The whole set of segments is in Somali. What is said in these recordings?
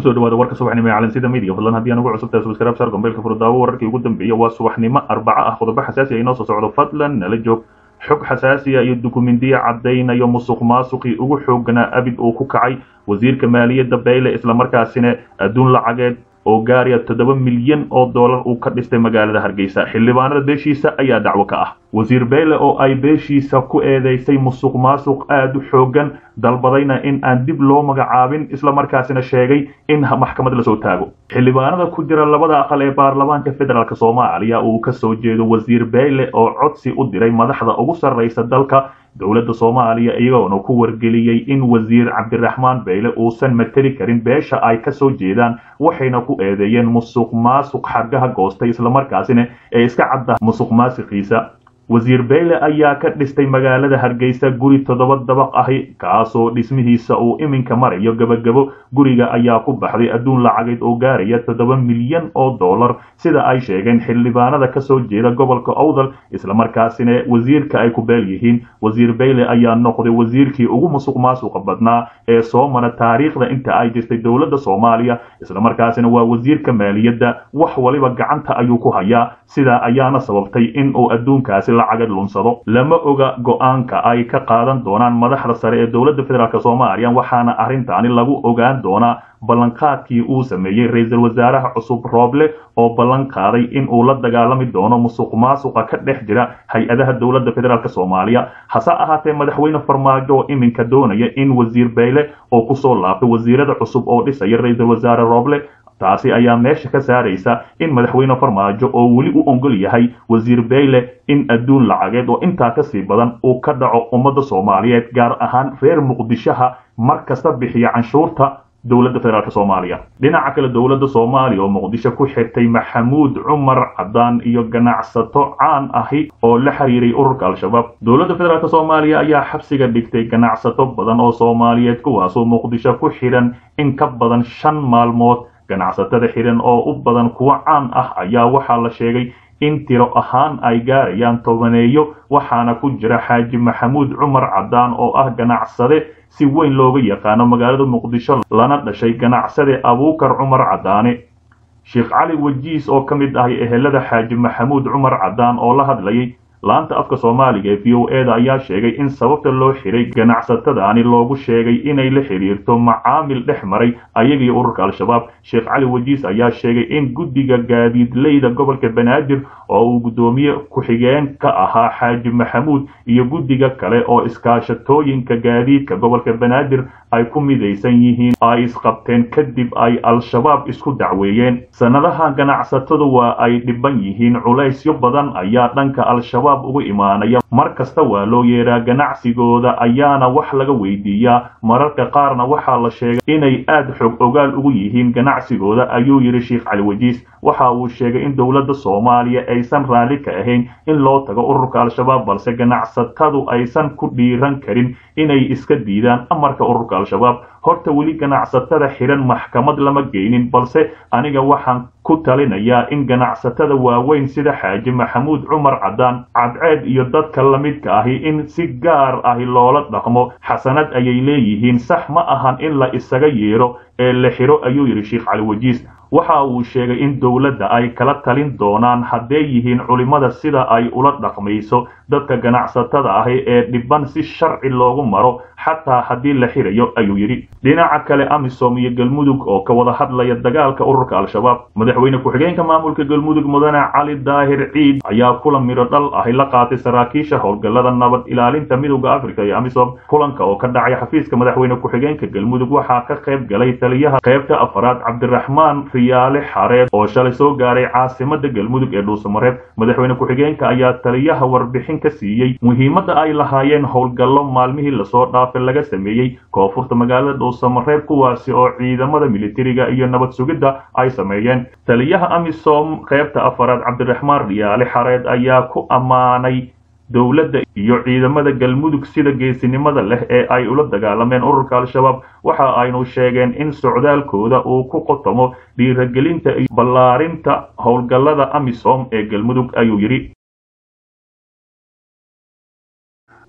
kusoo dhawaada warka subaxnimo ee calansida media fadlan haddii aan ugu cusubtahay subscribe sar gombeelka furdaawo wararkii ugu dambeeyay waa subaxnimo arbaco ah qodobo xasaasi ah inoo soo socdo fadlan nala joog xog xasaasiya iyo dukumentiya caddaynayo musuq maasuqii ugu xooganaa abid uu ku kacay wasiirka maaliyadda bayle islamarkaasina adduun lacageed oo gaaraya toddoba milyan oo dollar uu ka dhistay magaalada hargeysa xildhibaanada beeshiisa ayaa dacwo ka ah wasiir beyle oo ay beeshiisa ku eedeysay musuq maasuq aada u xoogan dalbadayna in aan dib loo magacaabin islamarkaasina sheegay in maxkamad lasoo taago xildhibaanada ku jira labada aqal ee baarlamaanka federaalk soomaaliya uu kasoo jeedo wasiir beyle oo codsi u diray madaxda ugu sarreysa dalka dowladda soomaaliya iyagoona ku wargeliyey in wasiir cabdiraxmaan beyle uusan mateli karin beesha ay kasoo jeedaan waxayna ku eedeeyeen musuq maasuq xargaha goostay islamarkaasina ee iska cadda musuq maasiqiisa wasiir beyle ayaa ka dhistay magaalada hargeysa guri toddoba dabaq ahi kaasoo dhismihiisa uu iminka marayo gebagabo guriga ayaa ku baxday adduun lacageed oo gaaraya toddoba milyan oo dollar sida ay sheegeen xildhibaanada kasoo jeeda gobolka owdal islamarkaasina wasiirka ay ku beel yihiin wasiir beyle ayaa noqday wasiirkii ugu musuq maasuqa badnaa ee soo mara taariikhda inta ay jirtay dowladda soomaaliya islamarkaasina waa wasiirka maaliyadda wax waliba gacanta ayuu ku hayaa sidaa ayaana sababtay in uu adduunkaasi lacagad lunsado lama oga go-aanka ay ka qaadan doonaan madaxda sare ee dowladda federaalk soomaaliya waxaana arrintaani lagu ogaan doonaa ballanqaadkii uu sameeyey ra-iisul wasaaraha cusub rooble oo ballan qaaday in uu la dagaalami doono musuq maasuqa ka dhex jira hay-adaha dowladda federaalk soomaaliya hase ahaatee madaxweyne farmaajo oo iminka doonaya in wasiir beyle oo kusoo laabtay wasiirada cusub oo dhisaya ra-iisul wasaare rooble taasi ayaa meesha ka saaraysa in madaxweyne farmaajo oo weli u ongol yahay wasiir beyle in adduun lacageed oo intaa kasii badan uu ka dhaco ummadda soomaaliyeed gaar ahaan reer muqdishaha mar kasta bixiya canshuurta dowladda federaalk soomaaliya dhinaca kale dowladda soomaaliya oo muqdisho ku xirtay maxamuud cumar cadaan iyo ganacsato caan ahi oo la xiriiray ururka al-shabaab dowladda federaalk soomaaliya ayaa xabsiga dhigtay ganacsato badan oo soomaaliyeed kuwaasoo muqdisho ku xidhan in ka badan shan maalmood ganacsatada xidhan oo u badan kuwo caan ah ayaa waxaa la sheegay in tiro ahaan ay gaarayaan tobaneeyo waxaana ku jira xaaji maxamuud cumar cadaan oo ah ganacsade si weyn looga yaqaano magaalada muqdisho lana dhashay ganacsade abuukar cumar cadaane sheekh cali wajiis oo ka mid ahay ehelada xaaji maxamuud cumar cadaan oo la hadlayay laanta afka soomaaliga ee v o eda ayaa sheegay in sababta loo xiray ganacsatadaani loogu sheegay inay la xidhiirto macaamil dhex maray ayagii ururka al-shabaab sheekh cali wajiis ayaa sheegay in guddiga gaadiidleyda gobolka banaadir oo uu guddoomiye ku-xigeen ka ahaa xaaji maxamuud iyo guddiga kale oo iskaashatooyinka gaadiidka gobolka banaadir ay ku midaysan yihiin ay isqabteen kadib ay al-shabaab isku dacweeyeen sannadaha ganacsatadu waa ay dhiban yihiin culaysyo badan ayaa dhanka al-shabaab ugu imaanaya mar kasta waa loo yeeraa ganacsigooda ayaana wax laga weydiiyaa mararka qaarna waxaa la sheegay inay aad xog ogaal ugu yihiin ganacsigooda ayuu yidhi sheekh cali wajiis waxa uu sheegay in dowladda soomaaliya aysan raalli ka ahayn in loo tago ururka al-shabaab balse ganacsatadu aysan ku dhiiran karin inay iska diidaan amarka ururka al-shabaab horta weli ganacsatada xidhan maxkamad lama geynin balse aniga waxaan ku talinayaa in ganacsatada waaweyn sida xaaji maxamuud cumar cadaan cadceed iyo dadka lamidka ahi in si gaar ahi loola dhaqmo xasanad ayay leeyihiin sax ma ahan in la isaga yeedho ee la xidho ayuu yidhi sheekh cali wajiis waxa uu sheegay in dowladda ay kala talin doonaan hadday yihiin culimmada sida ay ula dhaqmayso dadka ganacsatada ahi ee dhiban si sharci loogu maro xataa haddii la xirayo ayuu yidhi dhinaca kale amisom iyo galmudug oo ka wada hadlaya dagaalka ururka al-shabaab madaxweyne ku-xigeenka maamulka galmudug mudane cali daahir ciid ayaa kulan midho dhal ahi la qaatay saraakiisha howlgallada nabad ilaalinta midowda africa iyo amisom kulanka oo ka dhacay xafiiska madaxweyne ku-xigeenka galmudug waxaa ka qayb galay taliyaha qaybta afaraad cabdiraxmaan riyaale xareed oo shalay soo gaaray caasimada galmudug ee dhuusamareeb madaxweyne ku-xigeenka ayaa taliyaha warbixin ka siiyey muhiimadda ay lahaayeen howlgallo maalmihii lasoo dhaafay laga sameeyey koonfurta magaalada dhuusamareeb kuwaasi oo ciidamada militariga iyo nabad sugidda ay sameeyeen taliyaha amisom qaybta afaraad cabdiraxmaan riyaale xareed ayaa ku ammaanay dowladda iyo ciidamada galmudug sida geesinimada leh ee ay ula dagaalameen ururka al-shabaab waxa aynu sheegeen in socdaalkooda uu ku qotomo dhiiragelinta iyo ballaarinta howlgallada amisom ee galmudug ayuu yidhi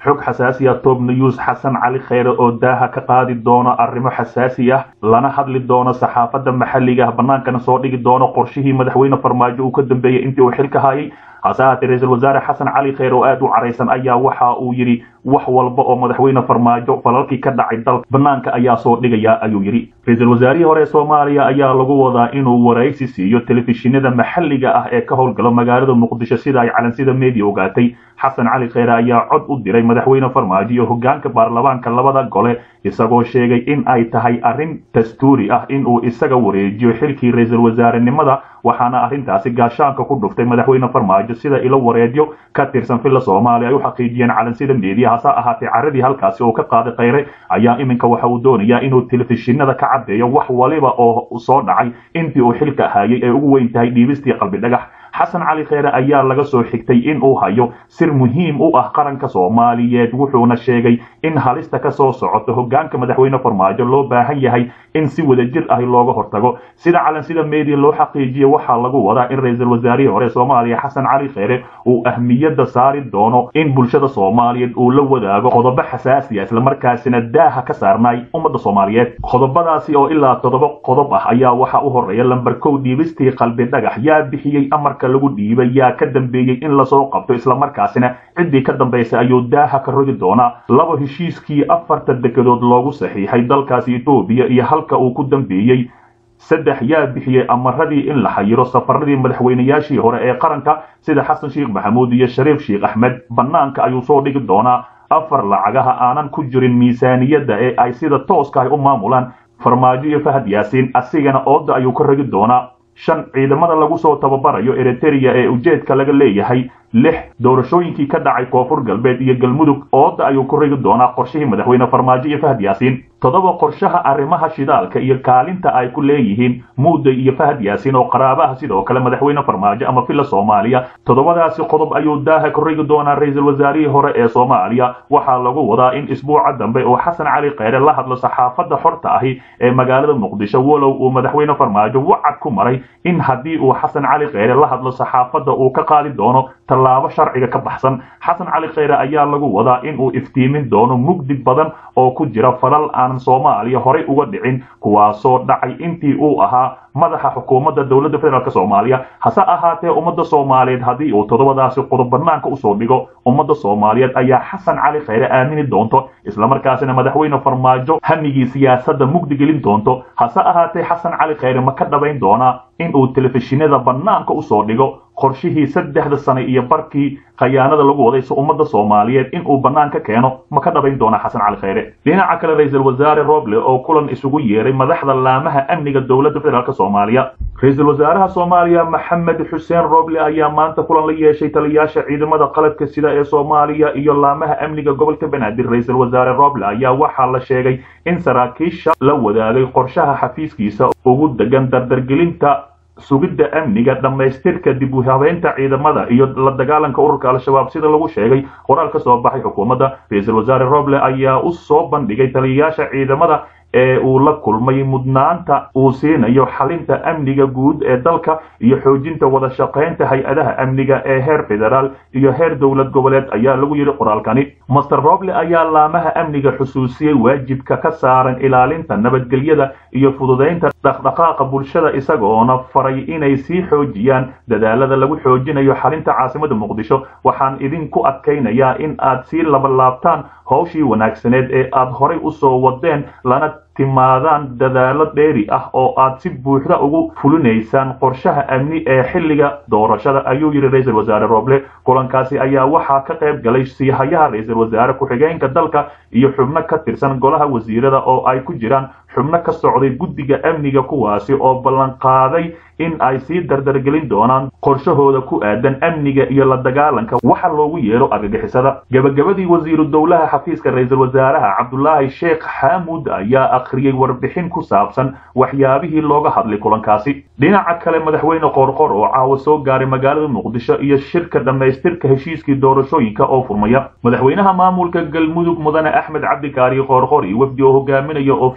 xog xasaasi ah top news xasan cali kheyre oo daaha ka qaadi doono arrimo xasaasi ah lana hadli doono saxaafadda maxalliga ah bannaankana soo dhigi doono qorshihii madaxweyne farmaajo uu ka dambeeyey intii uu xilka hayay hase haatee ra-iisul wasaare xasan cali kheyre oo aad u caraysan ayaa waxa uu yidhi wax walba oo madaxweyne farmaajo falalkii ka dhacay dalka bannaanka ayaa soo dhigaya ayuu yidhi ra-iisul wasaarihii hore soomaaliya ayaa lagu wadaa inuu waraysi siiyo telefishinada maxalliga ah ee ka howlgalo magaalada muqdisho sida ay calansida media ogaatay xasan cali kheyre ayaa cod u diray madaxweyne farmaajo iyo hogaanka baarlamaanka labada gole isagoo sheegay in ay tahay arrin dastuuri ah inuu isaga wareejiyo xilkii ra-iisul wasaarenimada waxaana arrintaasi gaashaanka ku dhuftay madaxweyne farmaajo sida ilo wareedyo ka tirsan villa soomaaliya ay u xaqiijiyeen calansida media hase ahaatee caradii halkaasi oo ka qaaday kheyre ayaa iminka waxa uu doonayaa inuu telefishinada ka caddeeyo wax waliba oo soo dhacay intii uu xilka hayay ay ugu weyn tahay dhiibistii qalbi dhagax xasan cali kheyre ayaa laga soo xigtay in uu hayo sir muhiim u ah qaranka soomaaliyeed wuxuuna sheegay in halista ka soo socoto hogaanka madaxweyne farmaajo loo baahan yahay in si wadajir ah looga hortago sida calansida media loo xaqiijiye waxaa lagu wadaa in ra-iisul wasaarihii hore soomaaliya xasan cali kheyre uu ahmiyadda saari doono in bulshada soomaaliyeed uu la wadaago qodobo xasaasi ah islamarkaasina daaha ka saarnay ummadda soomaaliyeed qodobadaasi oo ilaa toddoba qodob ah ayaa waxaa u horeeya lamber kow dhiibistii qalbi dhagax yaa bixiyey amarka lagu dhiibay yaa ka dambeeyey in lasoo qabto islamarkaasina ciddii ka dambaysa ayuu daaha ka rogi doonaa laba heshiiskii afarta dekedood loogu saxiixay dalkaasi etoobiya iyo halka uu ku dambeeyey saddex yaa bixiyey amaradii in la xayiro safaradii madaxweynayaashii hore ee qaranka sida xasan sheekh maxamuud iyo shariif sheekh axmed bannaanka ayuu soo dhigi doonaa afar lacagaha aanan ku jirin miisaaniyadda ee ay sida tooska ay u maamulaan farmaajo iyo fahad yaasiin asigana ooda ayuu ka rogi doonaa shan ciidamada lagu soo tababarayo eritereya ee ujeedka laga leeyahay lix doorashooyinkii ka dhacay koonfur galbeed iyo galmudug ooda ayuu ku rigi doonaa qorshihii madaxweyne farmaajo iyo fahad yaasiin toddoba qorshaha arrimaha shidaalka iyo kaalinta ay ku leeyihiin muuday iyo fahad yaasiin oo qaraabaha sidoo kale madaxweyne farmaajo ama villa soomaaliya toddobadaasi qodob ayuu daaha ku rigi doonaa ra-iisul wasaarihii hore ee soomaaliya waxaa lagu wadaa in isbuuca dambe oo xasan cali kheyre la hadlo saxaafadda xorta ahi ee magaalada muqdisho walow uu madaxweyne farmaajo wacad ku maray in haddii uu xasan cali kheyre la hadlo saxaafadda uu ka qaadi doono tallaabo sharciga ka baxsan xasan cali kheyre ayaa lagu wadaa in uu iftiimin doono mugdi badan oo ku jira falal aanan soomaaliya horay uga dhicin kuwaasoo dhacay intii uu ahaa madaxa xukuumadda dowladda federaalk soomaaliya hase ahaatee ummadda soomaaliyeed haddii uu toddobadaasi qodob bannaanka usoo dhigo ummadda soomaaliyeed ayaa xasan cali kheyre aamini doonto islamarkaasina madaxweyne farmaajo hamigii siyaasadda mugdi gelin doonto hase ahaatee xasan cali kheyre ma ka dhabayn doonaa in uu telefishinada bannaanka usoo dhigo qorshihii saddexda sane iyo barkii khayaanada lagu waday si ummadda soomaaliyeed in uu bannaanka keeno ma ka dhabayn doona xasan cali kheyre dhinaca kale ra-iisul wasaare roble oo kulan isugu yeeray madaxda laamaha amniga dowladda federaalk soomaaliya ra-iisul wasaaraha soomaaliya maxamed xuseen roble ayaa maanta kulan la yeeshay taliyaasha ciidamada qalabka sida ee soomaaliya iyo laamaha amniga gobolka banaadir ra-iisul wasaare roble ayaa waxaa la sheegay in saraakiisha la wadaagay qorshaha xafiiskiisa ugu degan dardargelinta sugidda amniga dhammaystirka dib u habeynta ciidamada iyo la dagaalanka ururka al-shabaab sida lagu sheegay qoraal ka soo baxay xukuumadda ra-iisul wasaare roble ayaa u soo bandhigay taliyayaasha ciidamada ee uu la kulmay mudnaanta uu siinayo xalinta amniga guud ee dalka iyo xoojinta wada shaqaynta hay-adaha amniga ee heer federaal iyo heer dowlad goboleed ayaa lagu yidhi qoraalkani master roble ayaa laamaha amniga xusuusiyey waajibka ka saaran ilaalinta nabadgelyada iyo fududaynta dhaqdhaqaaqa bulshada isagoona faray inay sii xoojiyaan dadaalada lagu xoojinayo xalinta caasimada muqdisho waxaan idinku adkaynayaa in aad sii labalaabtaan howshii wanaagsaneed ee aad horay usoo wadeen lana timaadaan dadaalo dheeri ah oo aad si buuxda ugu fulinaysaan qorshaha amni ee xilliga doorashada ayuu yidhi ra-iisul wasaare roble kulankaasi ayaa waxaa ka qayb galay siihayaha ra-iisul wasaare ku-xigeenka dalka iyo xubno ka tirsan golaha wasiirada oo ay ku jiraan xubno ka socday guddiga amniga kuwaasi oo ballanqaaday in ay sii dardargelin doonaan qorshahooda ku aadan amniga iyo la dagaalanka waxa loogu yeero argagixisada gebagabadii wasiiru dowlaha xafiiska ra-iisul wasaaraha cabdulaahi sheekh xaamuud ayaa akhriyey warbixin ku saabsan waxyaabihii looga hadlay kulankaasi dhinaca kale madaxweyne qoorqor oo caawa soo gaaray magaalada muqdisho iyo shirka dhammaystirka heshiiskii doorashooyinka oo furmaya madaxweynaha maamulka galmudug mudane axmed cabdikaari qoorqor iyo wafdi oo hogaaminaya oo fiidnimadii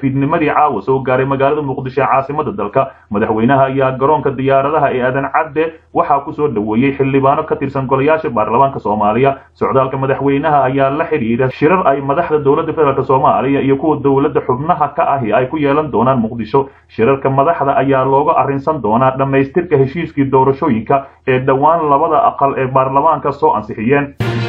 xalay caawa soo gaaray magaalada muqdisho ee caasimada dalka madaxweynaha ayaa garoonka diyaaradaha ee aadan cadde waxaa kusoo dhoweeyey xildhibaano ka tirsan golayaasha baarlamaanka soomaaliya socdaalka madaxweynaha ayaa la xidhiidha shirar ay madaxda dowladda federaalk soomaaliya iyo kuwa dowladda xubnaha ka ahi ay ku yeelan doonaan muqdisho shirarka madaxda ayaa looga arrinsan doonaa dhammaystirka heshiiskii doorashooyinka ee dhowaan labada aqal ee baarlamaanka soo ansixiyeen